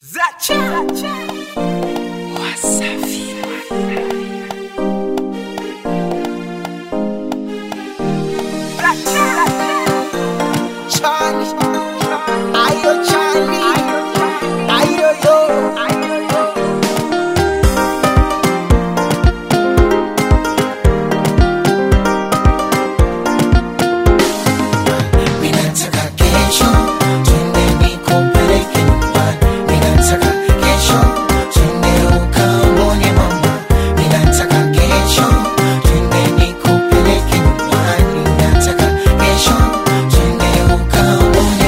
Zacha. Wasafi. Charlie, ayo Charlie, ayo yo, Ninataka kesho twende nikupeleke nyumbani. Ninataka kesho twende ukamwone mama. Ninataka kesho twende nikupeleke nyumbani. Ninataka kesho twende ukamwone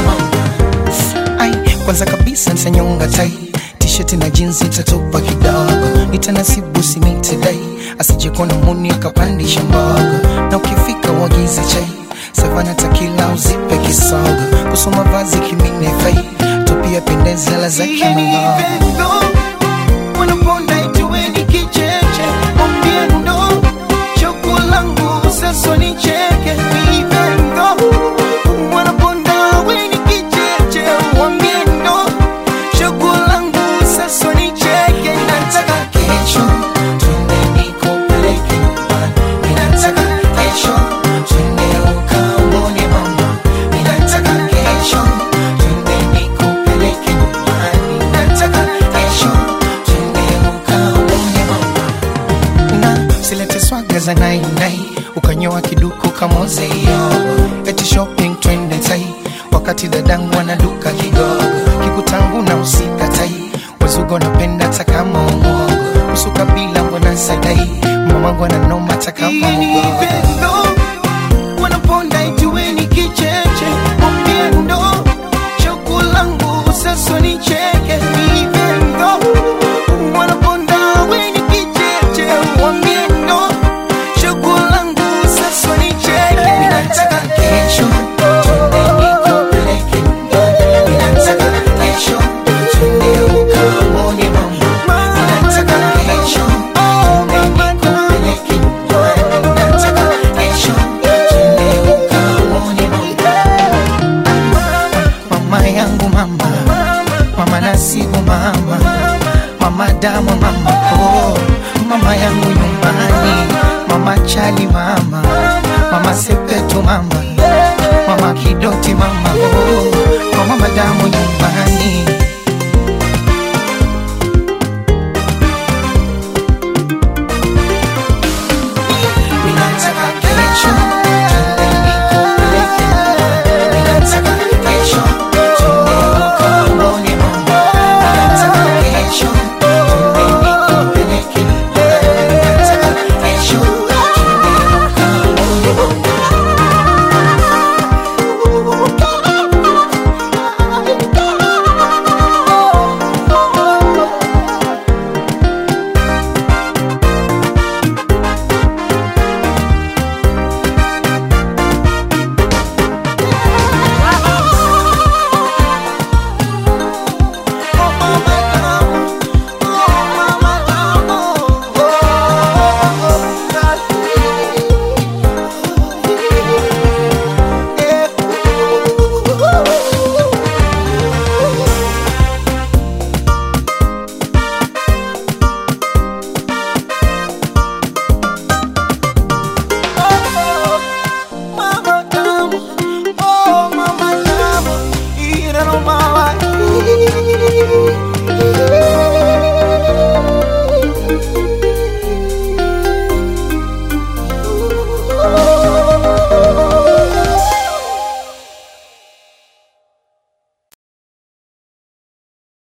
mama. ai kwanza kabisa nitanyonga tai t-shirt na jeans itatopa kidogo nitanasibu sinitedai asijekona muni akapandisha mbogo na ukifika uagize chai savana takila uzipe kisogo kusoma vazi kimine fai tupia pendezela za kimalogo wanaponda ituweni kicheche ombiendo choko langu sasa ni cheke vivendo wanaponda weni kicheche wambiendo choko langu sasa ni cheke nataka Kesho twende nikupeleke nyumbani. Ninataka kesho twende ukamwone mama. Ninataka kesho twende nikupeleke nyumbani. Ninataka kesho twende ukamwone mama. na silete swaga za nainai ukanyoa kiduku kamozeyo eti shopping twende tai wakati dadangu anaduka kigogo kikutangu na usika tai wazugo napenda takama umogo usuka bila mbona sadai mamangu ananoma takama ugogo wanaponda ituweni kicheche ombiendo choko langu sasa ni cheke vivendo wanaponda weni kicheche wambiendo choko langu sasa ni cheke Ninataka kesho twende nikupeleke nyumbani. Ninataka kesho twende ukamwone mama. Ninataka kesho twende nikupeleke nyumbani. Ninataka kesho twende ukamwone mama. mama yangu mama mama nasibu mama mama damu mama oh, mama yangu nyumbani mama chali mama mama sepetu mama mama kidoti mama oh, mama damu nyumbani